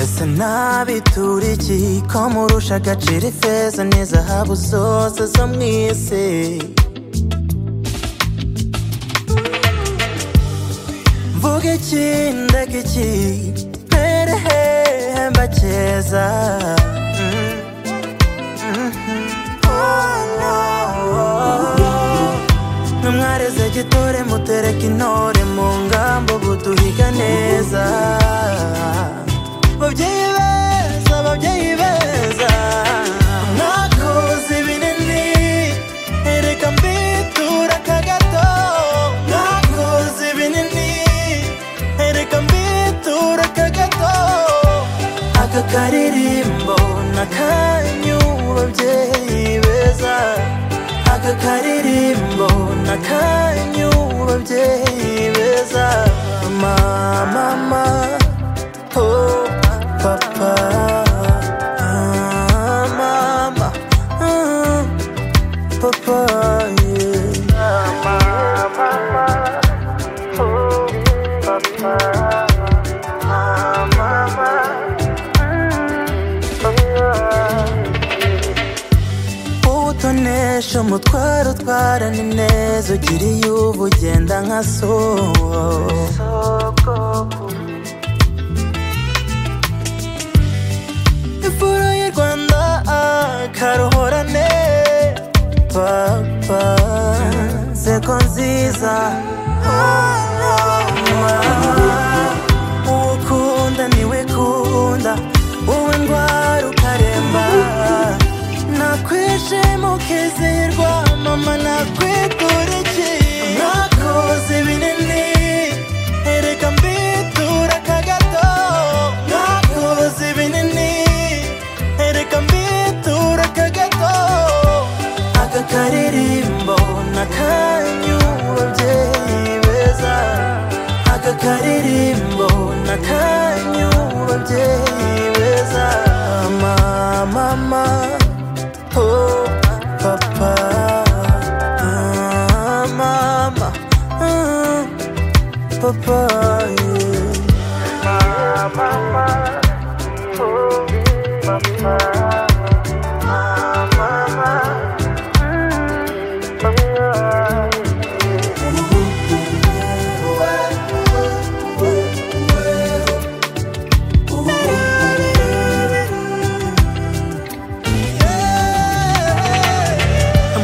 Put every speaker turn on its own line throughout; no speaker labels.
ese ntabitura iki ko murusha agaciro ifeza n'izahabu zose zo mu isi mvuga iki ndaga iki mbere hemba keza Mm, mhm. Oh, no, oh. Nimwareze gitore mutereke intore mu ngambo buduhiga neza babyeyi beza babyeyi beza mwakoze ibinini ereka mbitura aka gato mwakoze ibinini ereka mbitura aka gato aka karirimbo n'akanyu babyeyi beza aka karirimbo n'akanyu babyeyi beza mama mama Oh, papa, ah, mama, ah, papa, yeah. utonesha umutwaro utwara ni neza ugiriye uba ugenda nka soko ifuro y'u rwanda akaruhorane papa seko nziza uwo ukunda niwe kunda wowe ndwara ukaremba nakwishima ukizihirwa mama nakwitura iki nakoze ibinini ereka mbitura aka gato nakoze ibinini ereka mbitura aka gato aka karirimbo n'akanyu babyeyi beza aka karirimbo n'akanyu babyeyi beza mama mama Oh, papa, ah, mama, ah, papa, yeah.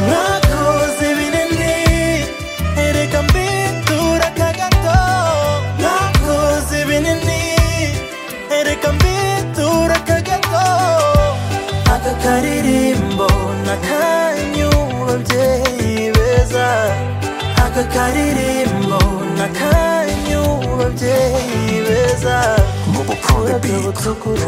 mwakoze ibinini ereka mbitura aka gato mwakoze ibinini ereka mbitura aka gato aka karirimbo n'akanyu babyeyi beza aka karirimbo n'akanyu babyeyi beza
Mobile Pro the
Uraga
Big.
butukura